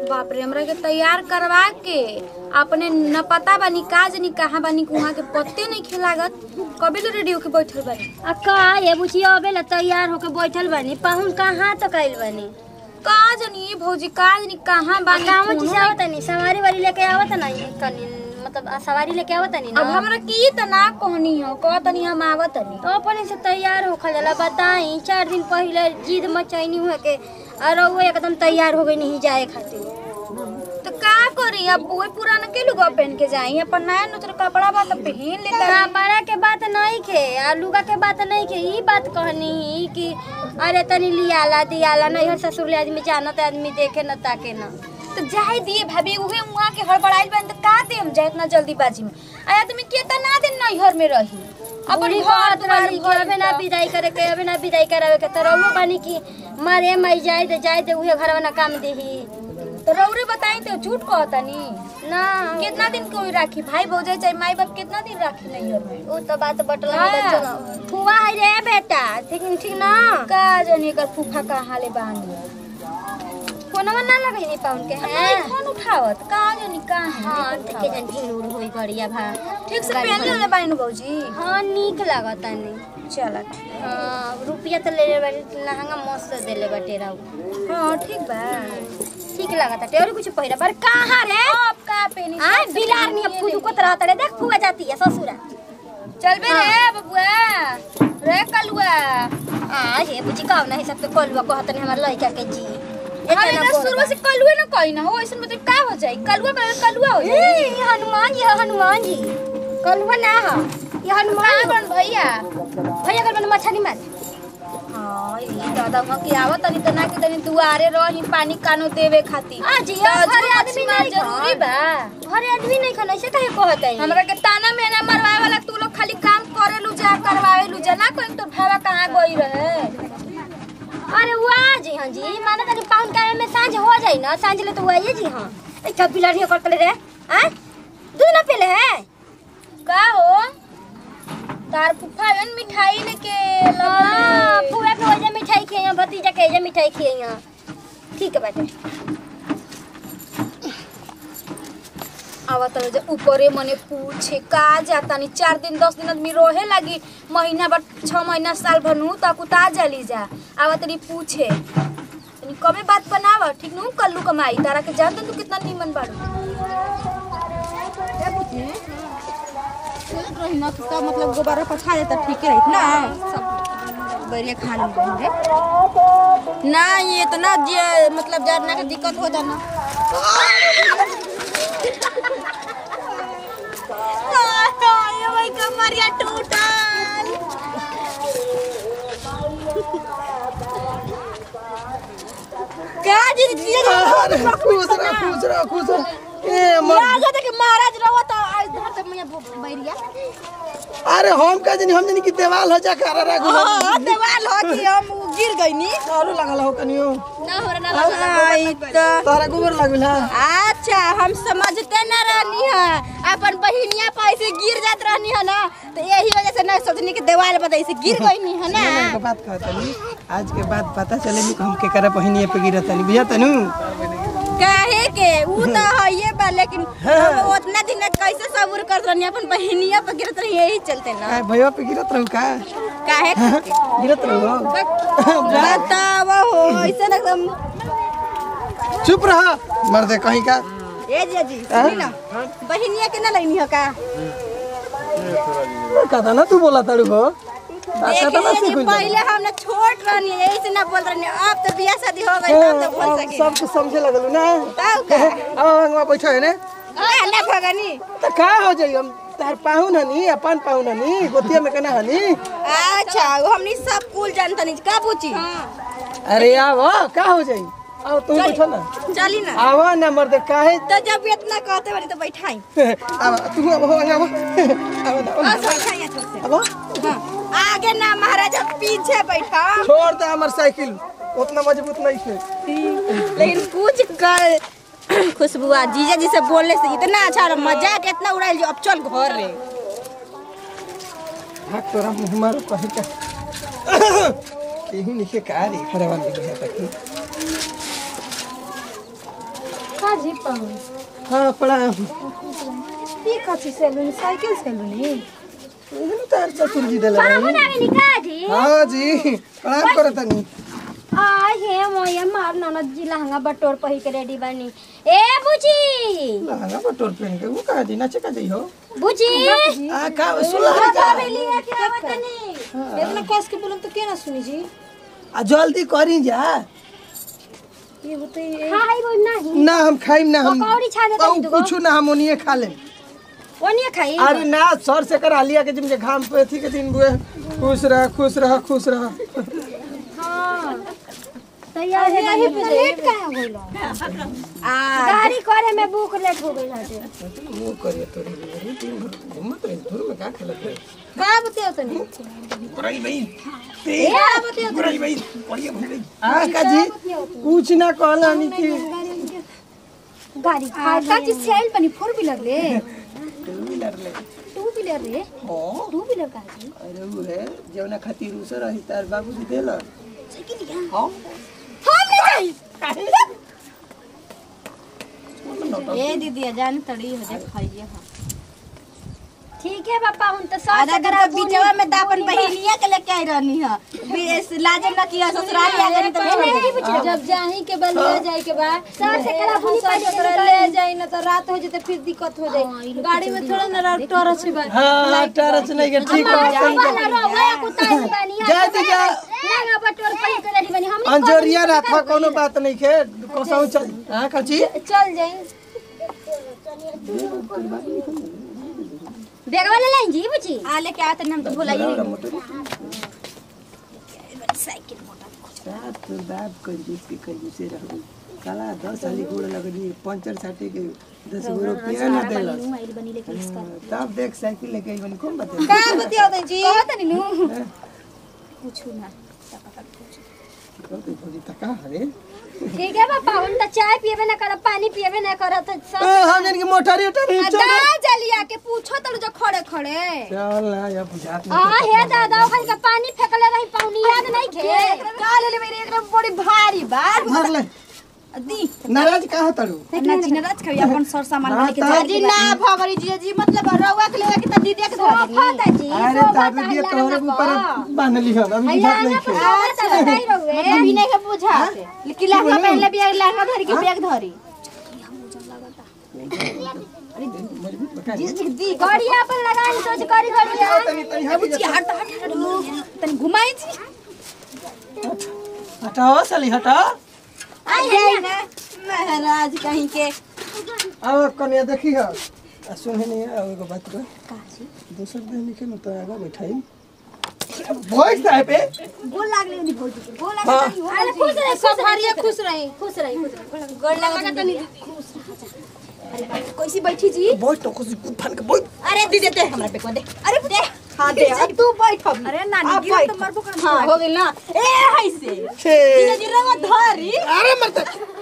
बाप रे हमरा के तैयार करवा के अपने न पता बानी का जनी कहाँ बानी कुहाँ के पत्ते नहीं खिलागत कभी तो रेडियो के बैठल बानी आ का ये बुचिया अबे ला तैयार होके बैठल बानी पाहुन कहाँ तक आइल बानी का जनी भौजी का जनी कहाँ आ बानी गाँव कोनो से आवत नहीं सवारी वाली लेके आवत नहीं तनी मतलब आ सवारी लेके आवत नहीं अब ना हमरा की त ना कहनी हो कह तनी हम आवत तनी तो अपने से तैयार होखल जाला बताई चार दिन पहले जिद मचैनी हुए के और वो एकदम तैयार हो गई नहीं जाए खातिर तो का करी अब वही पुराना के लुगा पहन के जाई अपन नया नूतन कपड़ा बा त पहन ले कपड़ा के बात नहीं खे आ लुगा के बात नहीं खे ई बात कहनी ही कि अरे तनी लियाला दियाला नहीं हर ससुर ले आदमी जानत आदमी देखे न ताके न तो जाए दिए भाभी उहे उहाँ के हड़बड़ाइल बन त का दे हम जाए इतना जल्दीबाजी में आया तुम कितना दिन नैहर में रही अपन बड़ी घर बात दुआर वाली कि अबे ना विदाई करे के अबे ना विदाई करावे के तो रहुओ बानी कि मारे मई जाए दे जाए दे उहे घर ना काम देही तो रौरे बताई तो झूठ कहतनी ना कितना दिन कोई राखी भाई भौजाई चाहे माई बाप कितना दिन राखी नैहर में उ तो बात बटला हाँ। में चलो फुआ है रे बेटा ठीक ठीक ना का जाने कर फूफा कहाँ ले बानी फोनवा ना लगे नहीं पाउन के नहीं हैं फोन उठावत का जानी का हाँ है के जन ढील होई बढ़िया भा ठीक से गाड़ी पहन भर- ले बानी भौजी हाँ नीक लागता नहीं चल हाँ रुपया तो ले ले बाटे लहंगा मस्त देले बाटे राउ हाँ ठीक बा ठीक लागता टे और कुछ पहिरा पर कहाँ रे अब का पहनी आ बिलार नहीं फुदू को तरह तड़े देख फुआ जाती है ससुरा चल बे रे बबुआ रे कलुआ आ हे बुची काव नहीं सब तो कलुआ को हतने हमर लइका के जी हम इतना शुरू से कलुए ना कही ना हो ऐसे मतलब का हो जाई कलुआ का कलुआ हो जाई ए हनुमान जी हनुमान जी कलुआ ना हा ये हनुमान का बन भैया भैया कल मन मछली मार हाँ ये दादा वहाँ की आवत तनी तना के तनी दुआरे रही पानी कानो देवे खातिर आ जी तो घरे जो आदमी मछली नहीं जरूरी बा घरे आदमी नहीं खाना ऐसे काहे कहत है हमरा के ताना में ना मरवाए वाला तू लोग खाली काम करे लू जा करवावे लू जा ना कोई तो भावा कहाँ गई रहे अरे वाह जी हाँ जी माना तनी पाउन का में सांझ हो जाई ना सांझ ले तो वो आइए जी हाँ ए कब बिलाड़ी कर तले रे आ दूध ना पीले है का हो तार फुफा जन मिठाई लेके हाँ लगे फुआ के वजह मिठाई खिए भतीजा के वजह मिठाई खिए ठीक है बाटे आवत रहे जे ऊपरे मने पूछे का जाता नहीं चार दिन दस दिन आदमी रोहे लगी महीना भर छह महीना साल भर नू तक उतार जली जा आवत रही पूछे तनी कबे बात बनाव ठीक नू कल्लू कमाई तारा के जानत तू कितना नीमन बाड़ू रही ना तो मतलब गोबारा पछा जाता ठीक रही ना सब बढ़िया खान रहे ना ये इतना जे मतलब जरना के दिक्कत हो जाना ये भाई कमरिया टूटल क्या जी जी अरे खुश रह खुश रह खुश रह ए मर राजा देख महाराज रहो तो आज धर तो मैं बैरिया अरे हम का जनी हम जनी की देवाल हो जा कर रे गुलो हाँ देवाल हो कि हम गिर गई नी आलू लगल हो कनियो ना हो ना आई तो तोहरा गोबर लागल है अच्छा हम समझते न रहनी है अपन बहिनिया पैसे गिर जात रहनी है ना तो यही वजह से ना सोचनी कि देवाल बता से गिर गई नी है ना मैंने एक बात कहत तनी आज के बाद पता चले कि हम के करे पहिनिए पे गिरत तनी बुझा तनु काहे के ऊ तो है ये बा लेकिन हम उतना दिन कैसे सब्र कर रहनी अपन बहिनिया पे गिरत रही यही चलते ना आ भैया पे गिरत रहू का काहे खातिर? गिरत रहू बतावा हो ऐसे एकदम चुप रह मर्दे कहीं का ए जी सुनी ना बहिनिया के ना लेनी है का कथा ना तू बोला तड़ू हो कथा ना देखिए जी सीख पहले हम ना छोट रहनी है यही से ना बोल रहनी है। अब तो बियाह शादी हो गई तब तो बोल सकी सब कुछ समझे लगलू ना तब का अब अंगवा बैठो है ने आ, ना भगनी तो का हो जाई हम तार पाहुन हनी अपन पाहुन हनी गोतिया में कना हनी अच्छा वो हमनी सब कुल जानता नहीं का पूछी अरे आओ का हो जाई आओ तुम बैठो ना चली ना आवा ना मर्दे काहे तो जब इतना कहते बारी तो बैठाई आवा तू अब हो आवा आवा ना बस बैठाई अच्छे से आवा हाँ। आगे ना महाराजा पीछे बैठा छोड़ दे हमर साइकिल उतना मजबूत नहीं थे लेकिन कुछ कर खुशबुआ जीजा जी से बोलने से इतना अच्छा और मजाक इतना उड़ाइल जो अब चल घर रे भाग तोरा मुंह मारो कहीं का केहू निके का रे खड़े वाले है तक का जी पाऊँ हाँ प्रणाम ये कथी सैलून साइकिल सैलून ही इहनु तार ससुर जी देले रही निकाजी हाँ जी प्रणाम करो तनी आ हे मोया मार ननद जी लहंगा बटोर पहिर के रेडी बनी ए बुची लहंगा बटोर पहन के वो कहा जी नाचे का जी हो बुची आ का सुला रे का लिया के आवतनी इतना कस के बोलम तो के ना सुनी जी आ जल्दी करी जा ये होते ही हाय वो नहीं ना हम खाइम ना हम पकौड़ी छा देता कहूं कुछ ना हम ओनिए खा लेम ओनिए खाई अरे ना सर से करा लिया के जिम जे घाम पे थी के दिन बुए खुश रह खुश रह खुश रह तैयार है यही पे लेट काहे होइलो गाड़ी करे में बुक लेट हो गई हटे मुंह करिए तोरी रे दिन भर घूमत रही धुर में का खेलत रही का बतियो तनी बुराई भाई ते बुराई भाई बढ़िया भाई आ का जी कुछ ना कहला नी कि गाड़ी आ का चीज से आइल बनी फोर व्हीलर ले टू व्हीलर ले टू व्हीलर रे हो टू व्हीलर का जी अरे वो है जौना खातिर उसे रही तार बाबूजी देला हाँ हम ले जाई ए दीदी जान तड़ी हो जा खाइए हाँ ठीक है पापा हम तो सब आधा घंटा बीचवा में दापन बहिनिया के लेके आई रहनी है बी- लाजे न किया ससुराल आ गई तो छोड़ दे जब जाही के बलिया जाए के बाद सर से करा बुनी सर से तोरा ले जाई ना तो रात हो जते फिर दिक्कत हो जाई गाड़ी में थोड़ा ना टॉर्च बा हाँ टरच नहीं के ठीक है वाला रोया कुताई बनी जा जी जा लहंगा बटोर पहिर के रेडी बनी हम अंजोरिया राथा कोनो बात नहीं के कोसाऊ चल हां कची चल जाई बैग वाले लाइन जी बुची आ लेके आते हम तो भुलाइए रात तो बाप कंजूस के कंजूस रहू काला दस साली गोड़ लगनी पंचर साटे के दस गो रुपया न देला तब देख साइकिल लेके आई बनी कौन बता का बतियो तनी जी कहत नी नु पूछू ना भोजी तका हरे ठीक है पापा हम तो चाय पिएबे ना करब पानी पिएबे ना करब तो सब ए हम जन के मोटारी उठारी चल दा जलिया के पूछो तड़ जो खड़े खड़े चल ना या बुझात आ हे दादा ओखन के पानी फेकले रही पानी याद नहीं खे का ले ले मेरे एकदम बड़ी भारी बा धर ले दी नाराज कहा तड़ू ना जिनराज कभी अपन सर सामान हाँ, लेके तो- जा जी ना भगरी जी जी मतलब रउआ के लेके त दीदी के धर सोफा दाजी अरे ताबे दिए तोहरे ऊपर बांध ली हम अभी बुझात नहीं खे अच्छा बताई रहुए मतलब भी नहीं के बुझा लेकिन लहंगा पहले भी लहंगा धरी के बैग धरी दी गड़िया पर लगाई सोच करी गड़िया तनी तनी हाथ बुझा हट हट हट तन घुमाई जी हटाओ साली हटाओ आई जाई ना महाराज कहीं के अब कन्या देखी हो आ सुने नहीं है एगो बात को दूसर दिन निके न तो आगा बैठाई भोज साहब पे गोल लागले नी भौजी के गोल हाँ अरे खुश रही सब हरिया खुश रही खुश रही खुश रही गोल लगा तनी कैसी बैठी जी भोज तो कुछ फन के भोज अरे दीदी दे हमरा पे को दे अरे दे हां दे अब तू बैठ अब अरे नानी गिर तो मरबो कर हां हो गेल ना ए हाय से छे दीदी रवा धरी अरे मरता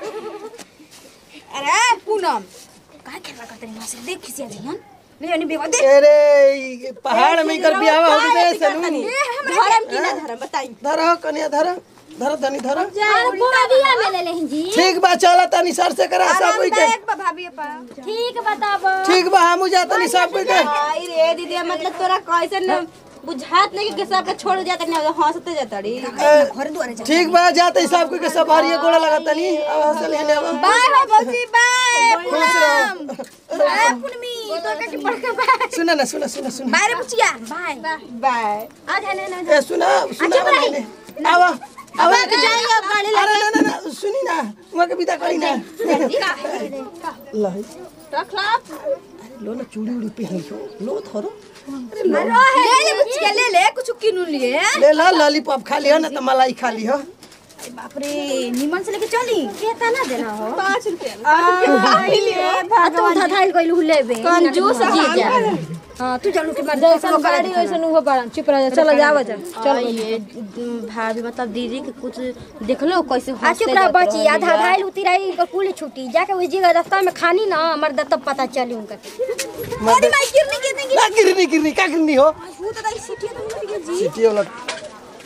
अरे पूनम का खेला करते ना से देख खिसिया जन ले जानी बेवा दे अरे ई पहाड़ में कर बियाह हो गए सलून धरम की ना धरम बताई धरो कन्या धरो धरो तनी धरो अरे बोरिया में ले लेहिं जी ठीक बा चला तनी सर से करा सब कोई के आरामदायक बा भाभी पा ठीक बताबो ठीक बा हम जा तनी सब कोई के आई रे दीदी मतलब तोरा कैसे न बुझात नहीं कि सब के छोड़ जाता नहीं हंसते जाता रे घर दुआरे जा ठीक बा जाते सब कोई के सब हरिये गोड़ा लगा तनी अब हंसल हेने अब बाय बाय भौजी बाय खुश रहो बाय पुनमी तो का के पड़ के बाय सुना ना सुना सुना सुना बाय रे बुचिया बाय बाय आ जाने ना ए सुना सुना मैंने आवा आवा के जाइए अब गाड़ी अरे ना ना ना सुनी ना वहाँ के विदा करी ना लाई रख ला लो ना चूड़ी उड़ी पहन लो लो थोरो ले ले बुचिया ले ले कुछ किनु लिए ले ला लॉलीपॉप खा लियो ना तो मलाई खा लियो बाप रे निमन से लेके चली केता ना देना हो 5 रुपया आ तू धधाइल गइल लेबे कंजूस जी जा हां तू जानू के मार जैसन गाड़ी वैसन उहो बड़ा चुप रह जा चलो जाओ जा चल ये भाभी मतलब दीदी के कुछ देख लो कैसे आ चुप रह बची आ धधाइल उतिराई कुल छुट्टी जाके उस जगह रास्ता में खानी ना हमर तब पता चली उनका अरे मैं गिरने गिरने ना गिरनी गिरनी क्या गिरनी हो वो तो दाई सीटी तो नहीं जी सीटी वाला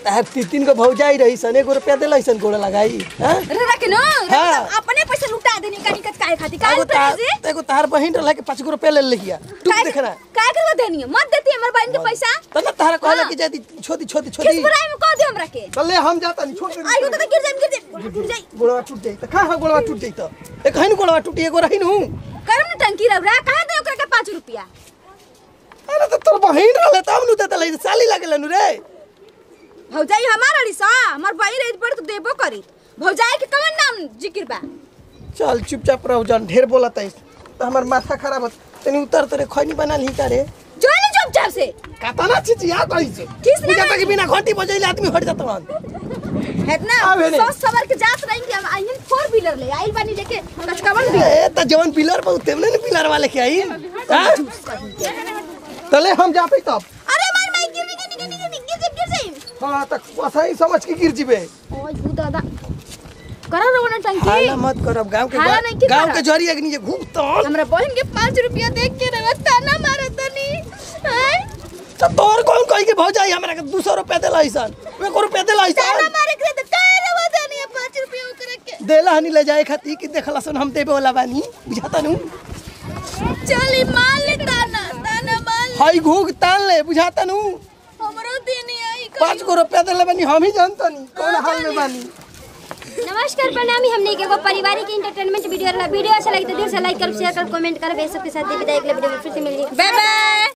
तार तीन तीन को भौजाई रही सन एगो रुपया देला सन गोड़ लगाई हां रे रख न हाँ। अपने पैसे लुटा देनी कनी कच काहे खाती काहे एगो तार पैसे एगो तार बहिन रहला के 5 रुपया ले लिया तू देखना काहे करवा देनी है? मत देती हमर बहन के पैसा त ना तारा कहला कि जदी छोटी छोटी किस छोटी बुराई में कह दे हमरा के चले हम जाता नहीं छोड़ आई हो तो गिर जाई गिर जाई गिर जाई गोड़वा टूट जाई त कहां गोड़वा टूट जाई त एक हइन गोड़वा टूटी एगो रही नु करम न टंकी रबरा काहे दे ओकरा के 5 रुपया अरे त तोर बहिन रहले तब नु देतले साली लागले नु रे भौजाई हमार अड़ी सा हमर बहन रही पर तो देबो करी भौजाई के कवन नाम जिक्र बा चल चुपचाप रहो जान ढेर बोलत है तो हमार माथा खराब होत तनी उतर तोरे खैनी बना ली का रे जो ले चुपचाप से कातना चिची आ गई से किस ने बुझाता कि बिना घंटी बजैले आदमी हट जात वन है ना आवे नहीं। सोच सबर के जात रही कि हम आइन फोर व्हीलर ले आइल बानी लेके कचकवन भी ए त जवन पिलर पर उतरले न पिलर वाले के आई हां तले हम जाते तब अरे मार मार गिर गिर गिर गिर गिर गिर गिर जाई हां त सही समझ के गिर जिबे ओए भू दादा करा रो ना टंकी हाला मत करब गांव के हाला नहीं की गांव करब। के जरिया के नीचे घूमतन हमरा बहन के 5 रुपया देख के रवा ताना मारत तनी हैं त तोर कौन कहि के भौजाई हमरा के 200 रुपया देला ऐसन वे को रुपया देला ताना ऐसन मारे के तो काहे रवा देनी 5 रुपया ओकरा के देला हनी ले जाए खाती कि देखला सन हम देबे वाला बानी बुझाता नु चली मार ले ताना ताना मार ले हई घूग तान ले बुझाता नु हमरो देनी आई पाँच गो रुपया देले बानी हम ही जानता नहीं कौन हाल में बानी नमस्कार प्रणामी हमने के एगो पारिवारिक इंटरटेनमेंट वीडियो रहा वीडियो अच्छा लगे तो दिल से लाइक कर शेयर कर कमेंट कर सबके साथ विदाई अगले वीडियो में फिर से मिलेंगे बाय बाय